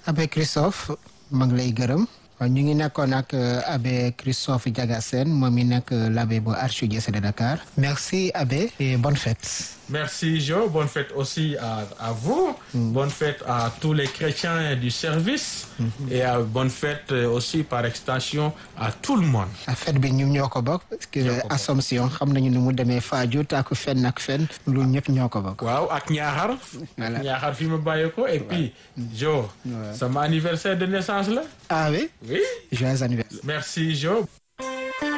Abbé Christophe maa ngi lay gërëm ñu ngi nekkoon ak Abbé Christophe Diaga Sène moom mi nekk l'abbé bu archidiocèse de Dakar merci Abbé et bonne fête. Merci Jo, bonne fête aussi à, à vous, mm. bonne fête à tous les chrétiens du service mm -hmm. et à bonne fête aussi par extension à tout le monde. a fête bi ñu ñoo ko bokk parce que Assomption xam nañu ni mu demee Fadiouth ak fenn ak fenn lu ñëpp ñoo ko bokk. waaw ak Ñaaxar. voilà Ñaaxar fi ma bàyyee ko et puis Jo. sama anniversaire de naissance la. ah oui. oui. joyeux anniversaire. merci Jo.